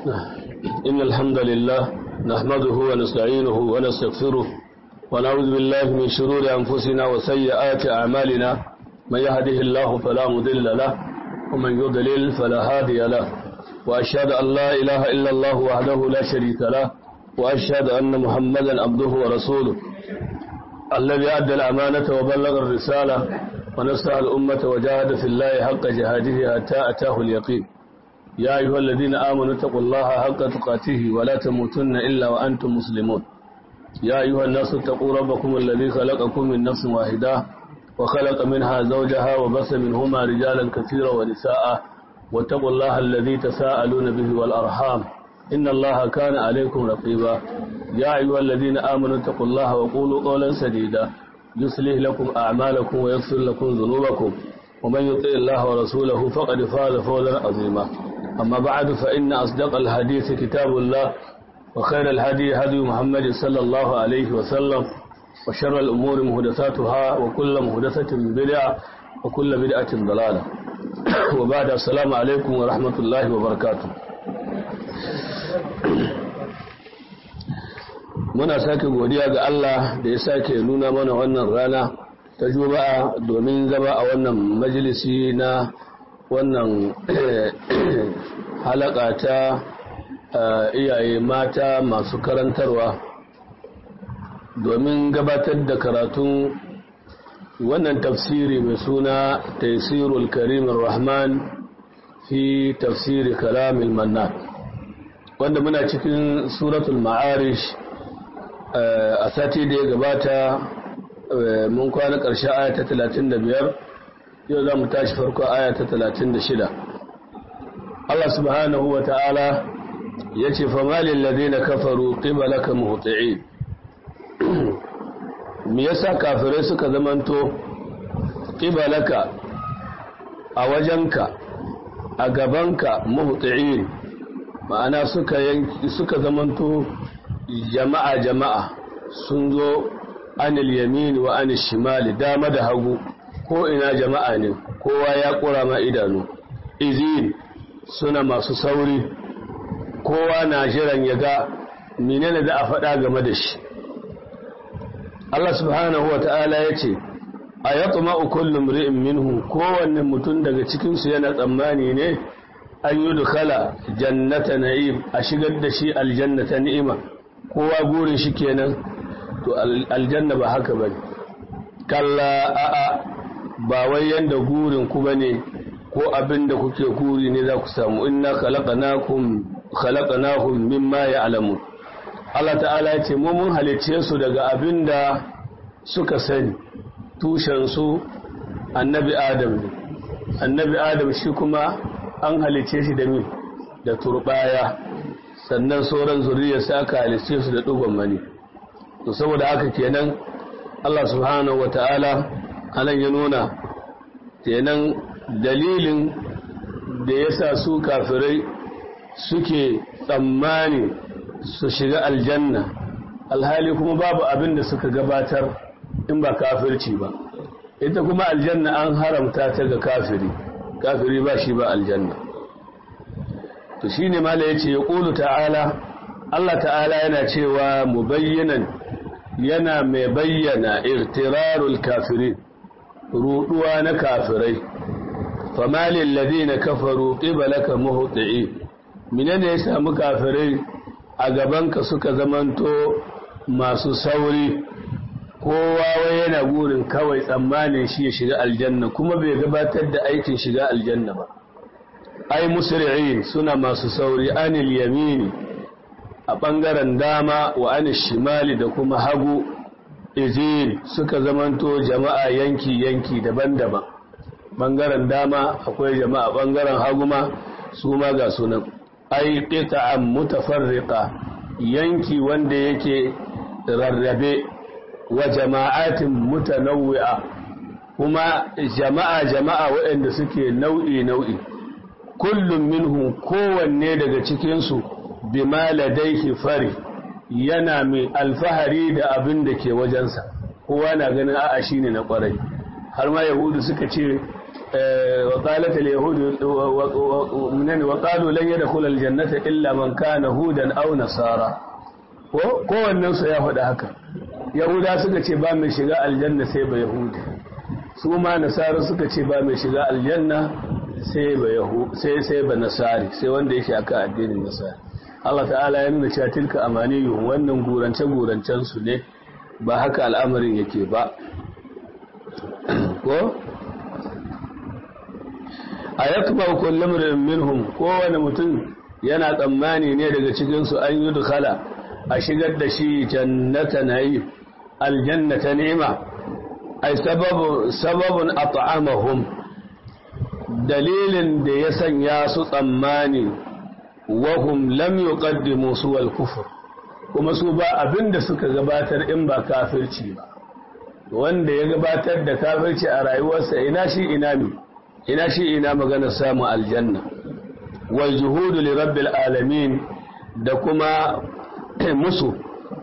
إن الحمد لله نحمده ونستعينه ونستغفره ونعوذ بالله من شرور أنفسنا وسيئات أعمالنا من يهده الله فلا مضل له ومن يضلل فلا هادي له وأشهد أن لا إله إلا الله وحده لا شريك له وأشهد أن محمدا عبده ورسوله الذي أدى الأمانة وبلغ الرسالة ونصح الأمة وجاهد في الله حق جهاده حتى أتاه اليقين يا أيها الذين آمنوا اتقوا الله حق تقاته ولا تموتن إلا وأنتم مسلمون يا أيها الناس اتقوا ربكم الذي خلقكم من نفس واحدة وخلق منها زوجها وبث منهما رجالا كثيرا ونساء واتقوا الله الذي تساءلون به والأرحام إن الله كان عليكم رقيبا يا أيها الذين آمنوا اتقوا الله وقولوا قولا سديدا يصلح لكم أعمالكم ويغفر لكم ذنوبكم ومن يطع الله ورسوله فقد فاز فوزا عظيما أما بعد فإن أصدق الحديث كتاب الله وخير الهدي هدي محمد صلى الله عليه وسلم وشر الأمور مهدثاتها وكل مهدثة بدعة وكل بدعة ضلالة وبعد السلام عليكم ورحمة الله وبركاته muna sake godiya ga Allah da ya sake nuna mana wannan rana ta juma'a domin zama a wannan majalisi na wannan halaka ta iyaye mata masu karantarwa domin gabatar da karatun wannan tafsiri mai suna taisirul karimin rahman fi tafsiri kalamil manna wanda muna cikin suratul ma'arish a sati da ya gabata mun kwana ƙarshe aya ta 35 yau za mu tashi farko aya ta 36 Allah subhanahu wa ta'ala ya ce famalin ladina kafaru qibalaka muhti'in me yasa kafirai suka zamanto qibalaka a wajenka a gabanka muhti'in ma'ana suka suka zamanto jama'a jama'a sun zo anil yamin wa anil shimali dama da hagu ko ina jama'a ne kowa ya kura ma idanu izin suna masu sauri kowa na jiran ya ga menene da a faɗa game da shi Allah subhanahu wa ta'ala ya ce a ya tsuma kullum ri'in minhu kowanne mutum daga cikinsu yana tsammani ne an yi dukala jannata na'im a shigar da shi aljannata ni'ima kowa gurin shi kenan to aljanna ba haka bane kalla a'a ba wai yanda gurin ku bane ko abin da kuke guri ne za ku samu inna khalaqnakum khalaqnahum mimma ya'lamun Allah ta'ala ya ce mu mun halicce su daga abin da suka sani tushen su annabi adam ne annabi adam shi kuma an halicce shi da min da turbaya sannan sauran zuriyarsa aka halice su da ɗugon mani to saboda haka kenan Allah subhanahu wa ta'ala anan ya nuna kenan dalilin da ya sa su kafirai suke tsammani su shiga aljanna alhali kuma babu abin da suka gabatar in ba kafirci ba ita kuma aljanna an haramta ta ga kafiri kafiri ba shi ba aljanna to shine mala yace ya qulu ta'ala Allah ta'ala yana cewa mubayyanan yana mai bayyana irtirarul kafirin ruduwa na kafirai famalil ladina kafaru qibalaka muhti'i minene ya samu kafirai a gabanka suka zamanto masu sauri kowa wai yana gurin kawai tsammanin shi ya shiga aljanna kuma bai gabatar da aikin shiga aljanna ba ai musri'in suna masu sauri anil yamini a ɓangaren dama wa anil shimali da kuma hagu izin suka zamanto jama'a yanki-yanki daban-daban ɓangaren dama akwai jama'a ɓangaren hagu ma su ma ga sunan ai qita'an mutafarriqa yanki wanda yake rarrabe wa jama'atin mutanawwi'a kuma jama'a jama'a waɗanda suke nau'i nau'i kullum minhum kowanne daga cikinsu bima ladaihi fari yana mai alfahari da abin da ke wajensa kowa na ganin a'a shine na kwarai har ma yahudu suka ce وقالت اليهود وقالوا لن يدخل الجنة إلا من كان هودا أو نصارى kowannen su ya faɗi haka yahuda suka ce ba mai shiga aljanna sai ba yahudi su ma nasara suka ce ba mai shiga aljanna sai ba sai sai ba nasari sai wanda yake aka addinin nasari Allah ta'ala ya nuna cewa tilka amaniyu wannan gurance gurancen su ne ba haka al'amarin yake ba ko a yakba kullum minhum kowane mutum yana tsammani ne daga cikinsu an yi dukala a shigar da shi jannata na'im aljannata ni'ima ai sababun at'amahum dalilin da ya sanya su tsammani wahum lam yuqaddimu su wal kufr kuma su ba abinda suka gabatar in ba kafirci ba wanda ya gabatar da kafirci a rayuwarsa ina shi ina mi ina shi ina magana samun aljanna wal juhudu li rabbil alamin da kuma musu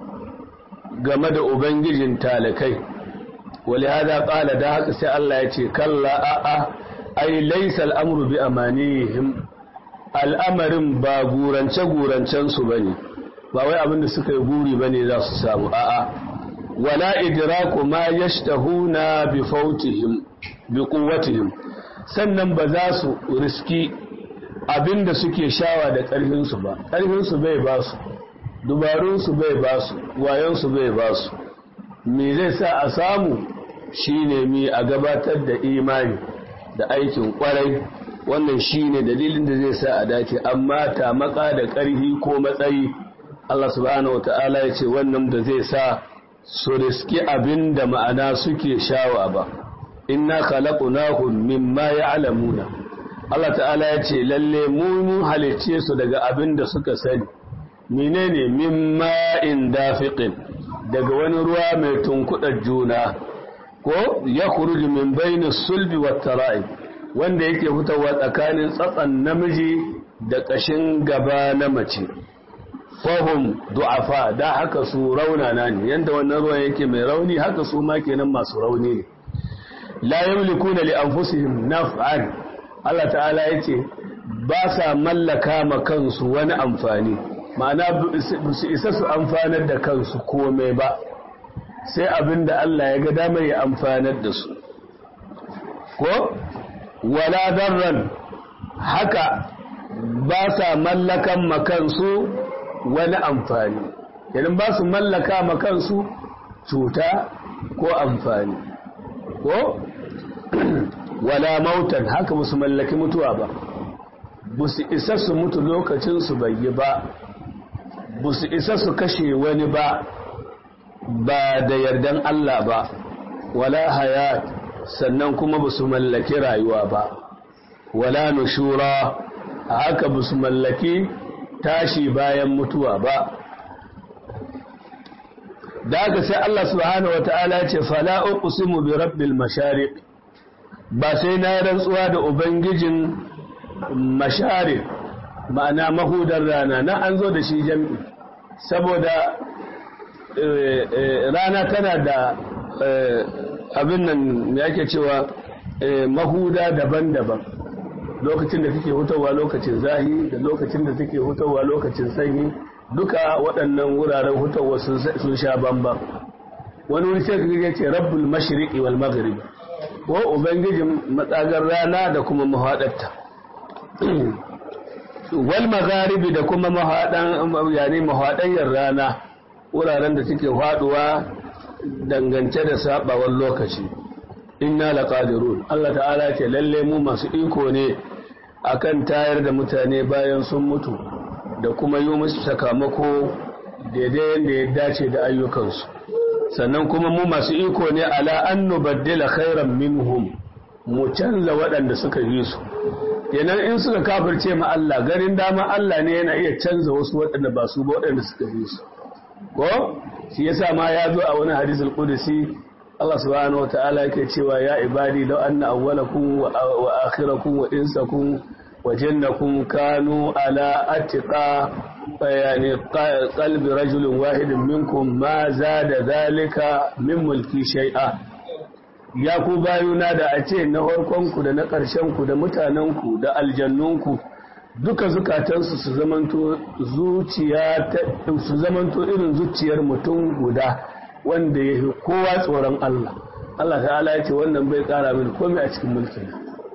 game da ubangijin talakai wali hada qala da haka sai Allah ya ce kalla a a ai laysa al'amru bi amanihim al'amarin ba gurance gurancen su bane ba wai abin da suka yi guri bane za su samu a'a wala idraku ma yashtahuna bi fautihim bi quwwatihim sannan ba za su riski abinda suke shawa da ƙarfinsu ba ƙarfinsu bai ba su dubarunsu bai ba su wayonsu bai ba su me zai sa a samu shine mi a gabatar da imani da aikin kwarai wannan shine dalilin da zai sa a dace amma tamaka da ƙarfi ko matsayi Allah subhanahu wata'ala ya ce wannan da zai sa su riski abin da ma'ana suke shawa ba inna khalaqnahum mimma ya'lamuna Allah ta'ala ya ce lalle mu mun halicce su daga abin da suka sani menene mimma in dafiqin daga wani ruwa mai tunkuɗa juna ko ya khuruju min bayni sulbi wat tara'i wanda yake fitowa tsakanin tsatsan namiji da ƙashin gaba na mace fahum du'afa da haka su raunana ne yanda wannan ruwan yake mai rauni haka su ma kenan masu rauni ne la yamlikuna li anfusihim naf'an Allah ta'ala yace ba sa mallaka ma kansu wani amfani ma'ana su isa su amfanar da kansu komai ba sai abinda Allah ya ga damar ya amfanar da su ko wala darran haka ba sa mallakan ma kansu wani amfani idan ba su mallaka ma kansu cuta ko amfani ko wala mautan haka ba su mallaki mutuwa ba ba su isa su mutu lokacinsu bai yi ba ba su isa su kashe wani ba ba da yardan Allah ba wala hayat sannan kuma ba su mallaki rayuwa ba wala nushura haka ba su mallaki tashi bayan mutuwa ba da haka sai Allah subhanahu wata'ala ce fala uqsimu bi rabbil mashariq ba sai na rantsuwa da ubangijin mashariq ma'ana mahudar rana na an zo da shi jami'i saboda rana tana da abin nan yake cewa mahuda daban-daban lokacin da take hutawa lokacin zahi da lokacin da take hutawa lokacin sanyi duka waɗannan wuraren hutawa sun sha bamban wani wuri sai kaga ce rabbul mashriqi wal maghrib ko ubangijin matsagar rana da kuma mahadarta wal magharibi da kuma mahadan yani mahadanyar rana wuraren da take faduwa dangance da sabawar lokaci inna laqadirun Allah ta'ala ce lalle mu masu iko ne akan tayar da mutane bayan sun mutu da kuma yi musu sakamako daidai yadda ya dace da ayyukansu sannan kuma mu masu iko ne ala an nubaddila khairan minhum mu canza waɗanda suka yi su kenan in suka kafirce ma Allah garin dama Allah ne yana iya canza wasu waɗanda ba su ba waɗanda suka yi su ko shi yasa ma ya zo a wani hadisul qudsi Allah subhanahu wata'ala yake cewa ya ibadi law anna awwalakum wa akhirakum wa insakum wa jannakum kanu ala atqa yani qalbi rajulin wahidin minkum ma zada dhalika min mulki shay'a ya ku bayuna da a ce na farkonku da na ƙarshenku da mutanenku da aljannunku duka zukatansu su zamanto zuciya su zamanto irin zuciyar mutum guda wanda ya fi kowa tsoron Allah Allah ta'ala ya ce wannan bai ƙara mini komai a cikin mulkin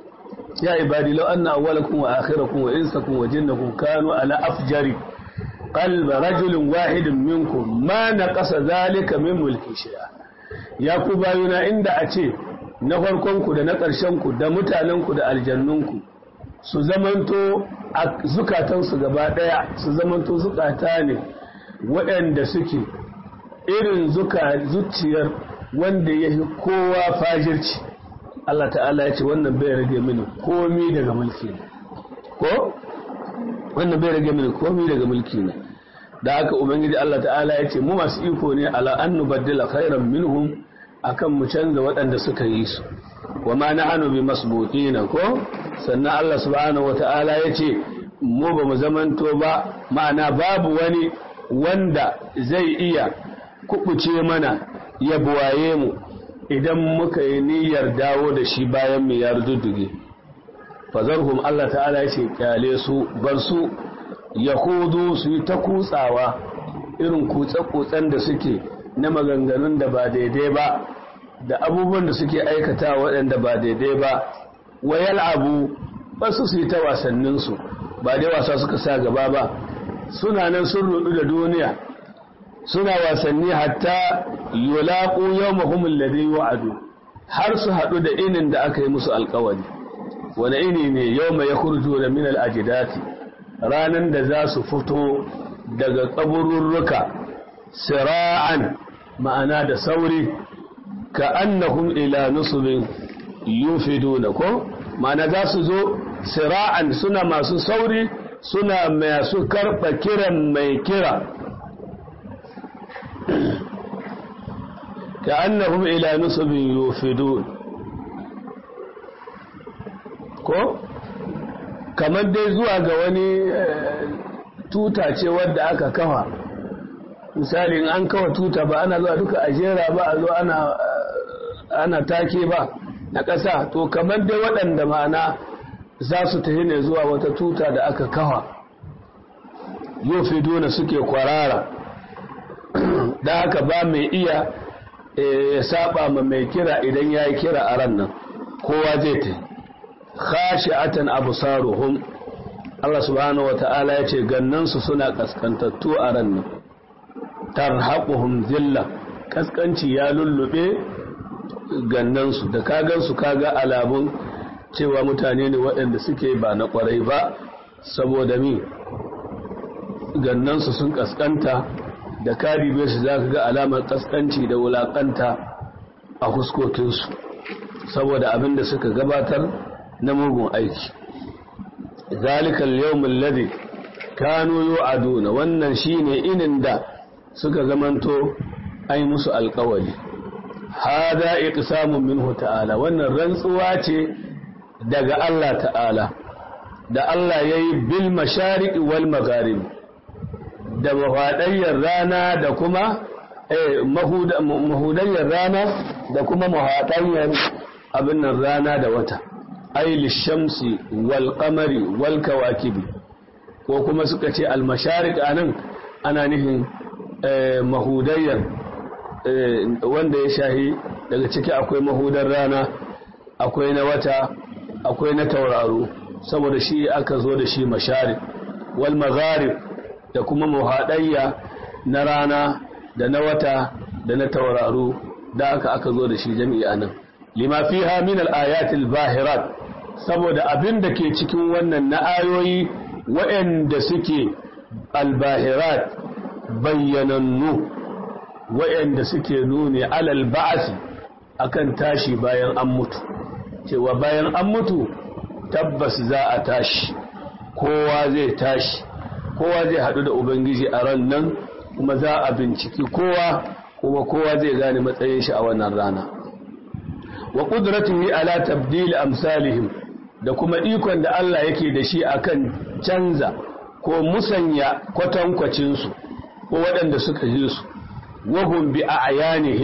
ya ibadi law anna awwalakum wa akhirakum wa insakum wa jinnakum kanu ala afjari qalba rajulin wahidin minkum ma naqasa zalika min mulki shay'a ya ku bayuna inda a ce na farkonku da na ƙarshenku da mutanenku da aljannunku su zamanto a zukatansu gaba ɗaya su zamanto zukata ne waɗanda suke irin zuciyar wanda ya fi kowa fajirci Allah ta'ala ya ce wannan bai rage mini komi daga mulki ne ko wannan bai rage mini komi daga mulki ne da haka ubangiji Allah ta'ala ya ce mu masu iko ne ala an nubaddila khairan minhum akan mu canza waɗanda suka yi su wa ma nahnu bi masbuqina ko sannan Allah subhanahu wata'ala ya ce mu ba mu zamanto ba ma'ana babu wani wanda zai iya kubuce mana ya buwaye mu idan muka yi niyyar dawo da shi bayan mu ya rududduge fazarhum Allah ta'ala ya ce kyale su bar su yahudu su yi ta kutsawa irin kutse-kutsen da suke na maganganun da ba daidai ba da abubuwan da suke aikata waɗanda ba daidai ba wayal abu wasu su yi ta wasanninsu ba dai wasa suka sa gaba ba suna nan sun rudu da duniya suna wasanni hatta yulaqu yawmahum alladhi wa'adu har su haɗu da inin da aka yi musu alƙawari wani ini ne yawma yakhruju min al-ajdati ranan da za su fito daga kabururruka sira'an ma'ana da sauri ka annahum ila nusubin yufiduna ko ma'ana za su zo sira'an suna masu sauri suna masu karɓa kiran mai kira ka annahum ila nusubin yufidun ko kamar dai zuwa ga wani tuta ce wadda aka kafa misali in an kawa tuta ba ana zuwa duka a jera ba a zo ana ana take ba na ƙasa to kamar dai waɗanda ma'ana za su tafi ne zuwa wata tuta da aka kawa yofiduna suke kwarara da haka ba mai iya ya saba ma mai kira idan ya yi kira a ran nan kowa zai ta khashi'atan absaruhum Allah subhanahu wata'ala ya ce gannansu suna kaskantattu a ran nan tarhaquhum zilla kaskanci ya lullube gannansu da kagansu kaga alamun cewa mutane ne waɗanda suke ba na ƙwarai ba saboda mi gannansu sun kaskanta da karibe su za ka ga alamar kaskanci da wulaƙanta a huskokinsu saboda abin da suka gabatar na mugun aiki zalikal yawmul ladhi kanu yu'aduna wannan shine inin da suka zamanto ai musu alƙawari hada iqsamun minhu ta'ala wannan rantsuwa ce daga Allah ta'ala da Allah yayi bil mashariqi wal magharib da mahudayyar rana da kuma mahudayyar rana da kuma mahudayyar abin nan rana da wata ai lishamsi wal qamari wal kawakibi ko kuma suka ce al mashariq anan ana nihin mahudayyar wanda ya shahi daga ciki akwai mahudar rana akwai na wata akwai na tauraro saboda shi aka zo da shi mashariq wal magharib da kuma muhadayya na rana da na wata da na tauraro da aka aka zo da shi jami'a nan lima fiha min al-ayat al-bahirat saboda abin da ke cikin wannan na ayoyi waɗanda suke al-bahirat bayyanannu waɗanda suke nuni alal ba'asi akan tashi bayan an mutu cewa bayan an mutu tabbas za a tashi kowa zai tashi kowa zai haɗu da ubangiji a ran nan kuma za a binciki kowa kuma kowa zai gane matsayin shi a wannan rana wa qudratihi ala tabdil amsalihim da kuma ikon da Allah yake da shi akan canza ko musanya kwatankwacin su ko waɗanda suka ji su wahum bi a'yanihim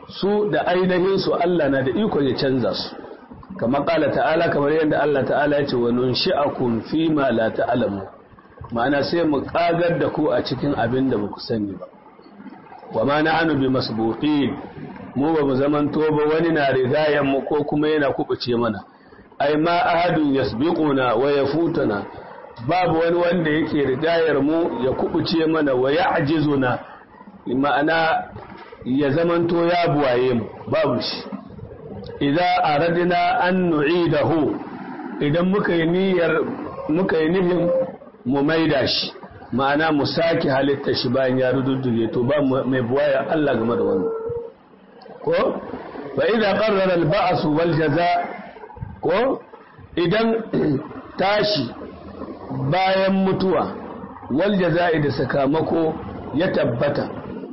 su da ainihin su Allah na da iko ya canza su kamar kala ta'ala kamar yadda Allah ta'ala ya ce wa nunshi'akum fi ma la ta'lamu ma'ana sai mu kagar da ku a cikin abin da baku sani ba wa ma na'anu bi masbuqin mu ba mu zamanto ba wani na rigayen mu ko kuma yana kubuce mana ai ma ahadun yasbiquna wa yafutuna babu wani wanda yake rigayar mu ya kubuce mana wa ya'jizuna ma'ana ya zamanto ya buwaye mu babu shi idza aradna an nu'idahu idan muka yi niyyar muka yi nihin mu maida shi ma'ana mu sake halitta shi bayan ya rududduge to ba mai buwaya Allah game da wannan ko fa idza qarrara al-ba's wal jazaa ko idan tashi bayan mutuwa wal jazaa'i da sakamako ya tabbata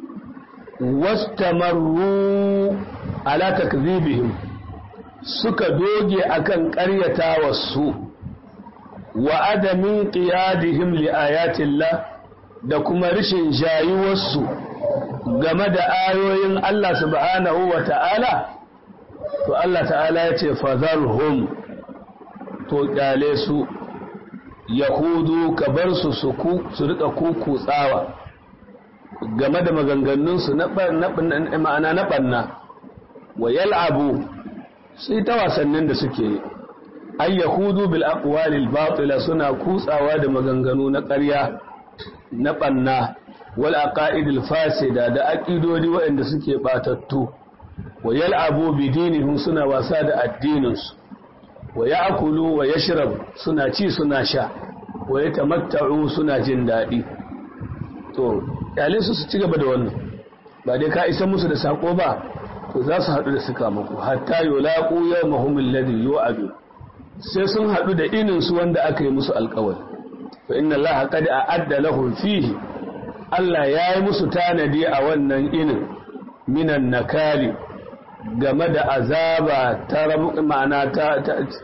wastamarru ala takdhibihim suka doge akan ƙaryata su wa adamin qiyadihim li ayatillah da kuma rishin jayuwarsu game da ayoyin Allah subhanahu wa ta'ala to Allah ta'ala ya ce fazarhum to kyale su yahudu ka bar su su rika kukutsawa game da maganganunsu na ma'ana na ɓanna wa yal'abu sai ta wasannin da suke yi ay yahudu bil aqwalil batila suna kutsawa da maganganu na ƙarya na ɓanna wal aqaidil fasida da aqidodi waɗanda suke batattu wa yal'abu bi dinihim suna wasa da addininsu wa ya'kulu wa yashrab suna ci suna sha wa yatamatta'u suna jin daɗi to su su ci gaba da wannan ba dai ka isa musu da sako ba to za su haɗu da suka muku hatta yulaqu yawmahum alladhi yu'adu sai sun haɗu da inin su wanda aka yi musu alƙawari fa inna allaha qad a'adda lahum fihi Allah ya yi musu tanadi a wannan inin minan nakali game da azaba ta ma'ana ta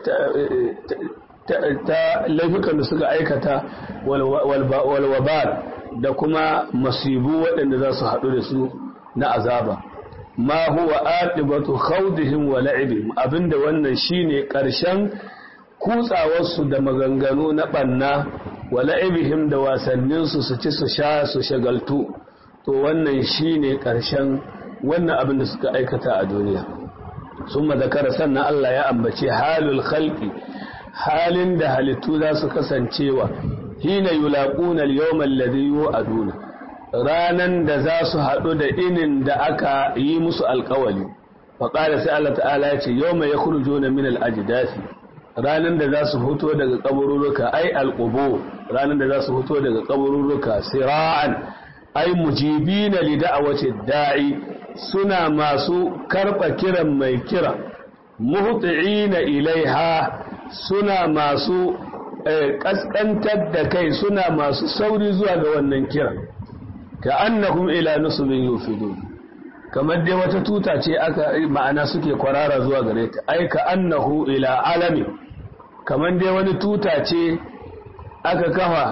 ta laifukan da suka aikata walwabar da kuma masibu waɗanda za su haɗu da su na azaba ma huwa aqibatu khawdihim wa la'ibihim abinda wannan shine ƙarshen kutsawarsu da maganganu na ɓanna wa la'ibihim da wasanninsu su ci su sha su shagaltu to wannan shine ƙarshen wannan abin da suka aikata a duniya sun zakara sannan Allah ya ambace halul khalqi halin da halittu za su kasancewa hina yulaquna al-yawma alladhi yu'aduna ranan da za su haɗu da inin da aka yi musu alƙawali fa qala sai Allah ta'ala ya ce yawma yakhrujuna min al-ajdathi ranan da za su fito daga kabururuka ai al-qubu ranan da za su fito daga kabururuka sira'an ai mujibina li da'awati da'i suna masu karɓa kiran mai kira muhti'ina ilaiha suna masu ƙasƙantar da kai suna masu sauri zuwa ga wannan kira ka annahum ila nusubin yufidun kamar dai wata tuta ce aka ma'ana suke kwarara zuwa gare ta ai ka annahu ila alami kamar dai wani tuta ce aka kafa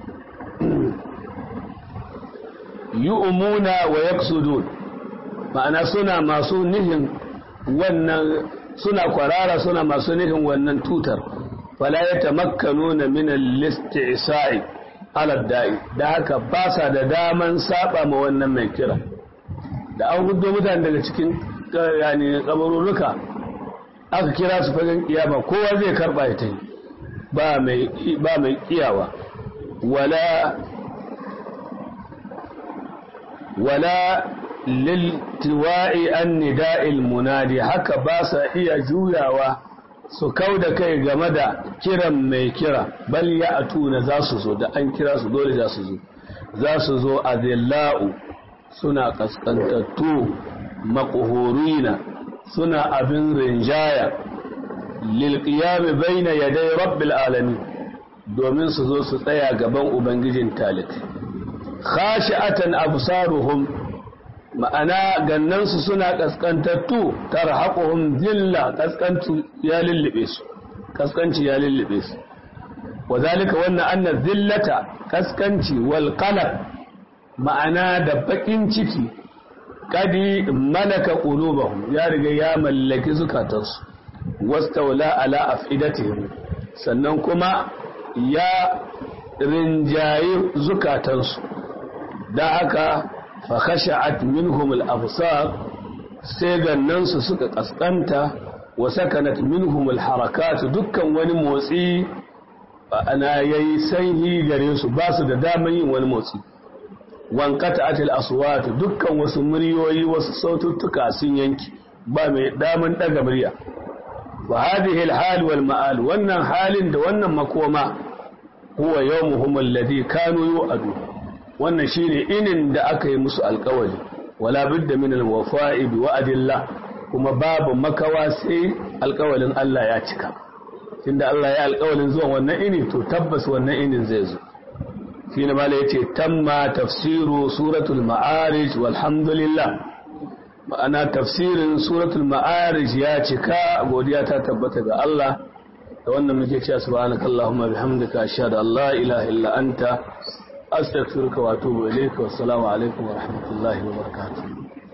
yu'muna wa yaksudun ma'ana suna masu nihin wannan suna kwarara suna masu nihin wannan tutar fala ya tamakkanuna min al-isti'sa'i ala da'i da haka ba sa da daman saba ma wannan mai kira da an gudo mutane daga cikin yani kabarurruka aka kira su fagen kiyama kowa zai karba ya tai ba mai ba mai kiyawa wala wala liltiwa'i an nida'il munadi haka ba sa iya juyawa su kau da kai game da kiran mai kira bal ya atuna za su zo da an kira su dole za su zo za su zo a zilla'u suna kaskantattu maƙuhurina suna abin rinjaya lilƙiyami baina yadai rabbil alami domin su zo su tsaya gaban ubangijin talik khashi'atan absaruhum ma'ana gannansu suna kaskantattu tarhaquhum zilla kaskanci ya lullube su kaskanci ya lullube su wazalika wannan anna zillata kaskanci wal qalaq ma'ana da bakin ciki kadi malaka qulubahum ya riga ya mallaki zukatansu wastawla ala afidatihim sannan kuma ya rinjayi zukatansu da haka fa khasha'at minhum al-absar sai gannansu suka kaskanta wa sakanat minhum al-harakat dukkan wani motsi ana yayi sanyi gare su ba su da daman yin wani motsi wankata atil aswat dukkan wasu muryoyi wasu saututtuka sun yanki ba mai daman daga murya wa hadhihi al-hal wal ma'al wannan halin da wannan makoma huwa yawmuhum alladhi kanu yu'adu wannan shine inin da aka yi musu alƙawari wala budda min al-wafa'i bi wa'dillah kuma babu makawa sai alƙawarin Allah ya cika tunda Allah ya alƙawarin zuwa wannan ini to tabbas wannan inin zai zo shi ne mala yace tamma tafsiru suratul ma'arij walhamdulillah ma'ana tafsirin suratul ma'arij ya cika godiya ta tabbata ga Allah da wannan muke cewa subhanakallahumma bihamdika ashhadu an la ilaha illa anta astaghfiruka wa atubu ilayka wassalamu alaikum wa rahmatullahi wa barakatuh